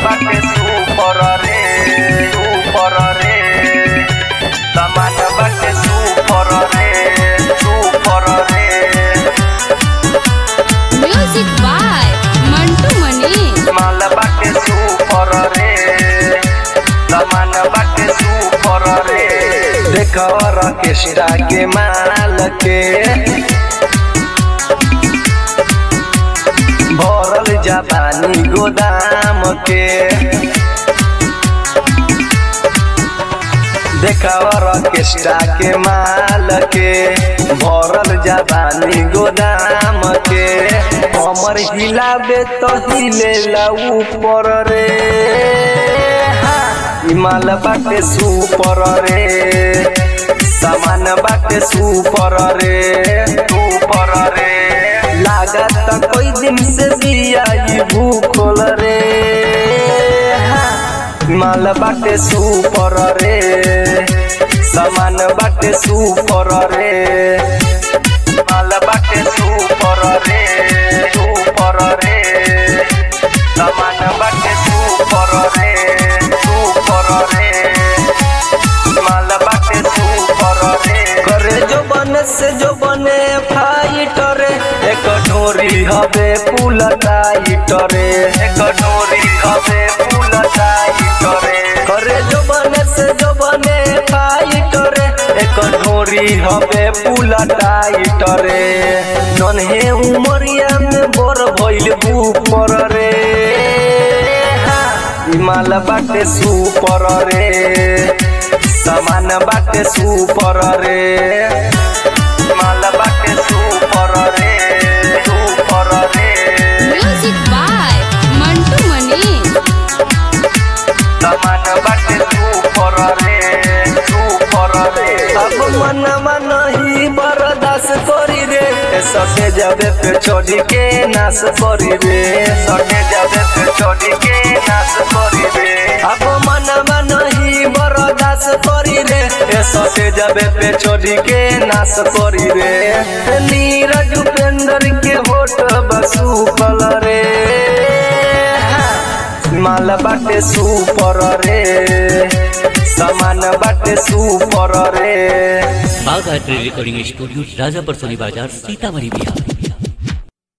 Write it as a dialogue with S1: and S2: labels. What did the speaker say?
S1: बाटे सुपर रे सुपर रे सामान बाटे सुपर रे सुपर रे
S2: म्यूजिक बाय मंटू मनी
S1: माल बाटे सुपर रे सामान बाटे सुपर रे देख ऑर्केस्ट्रा के माल के भरल जापानी गोदाम के देखा ऑर्केस्ट्रा के माल के भरल जापानी गोदाम के हमर हिलाबे तो हिलेला ऊपर रे हा, ई माल बाटे सुपर रे सामान बाटे सुपर रे सुपर रे लागत कोई दिन से बिया ई भूखल रे हा, माल बाटे सुपर रे सामान बाटे सुपर रे माल बाटे सुपर रे सुपर रे सामान बाटे सुपर रे सुपर रे माल बाटे सुपर रे करे जो बने से जो बने फाइटर एक ढोरी हवे पुल टाइटर एक ढोरी हवे पुल टाइटर करे जो बने से जो बने फाइटर एक ढोरी हवे पुल टाइटर नन्हे उमरिया में बर भइल ऊपर रे हा, ई माल बाटे सुपर रे सामान बाटे सुपर रे माल बाटे सुपर रे सुपर रे
S2: म्यूजिक बाय मंटू मनी
S1: सामान बाटे सुपर रे सुपर रे अब मन मन ही बर्दाश्त करी रे सटे जाबे पे छोड़ी के नाश करी रे सटे जाबे पे छोड़ी के नाश करी रे अब मन मन ही बर्दाश्त करी रे सटे जाबे पे छोड़ी के नाश करी रे नीरज उपेंद्र के होठ बसू कल रे माल बाटे सुपर रे सामान बाटे सुपर रे
S3: बाघ art recording studio Rajapar Soni Bazar Sitamarhi Bihar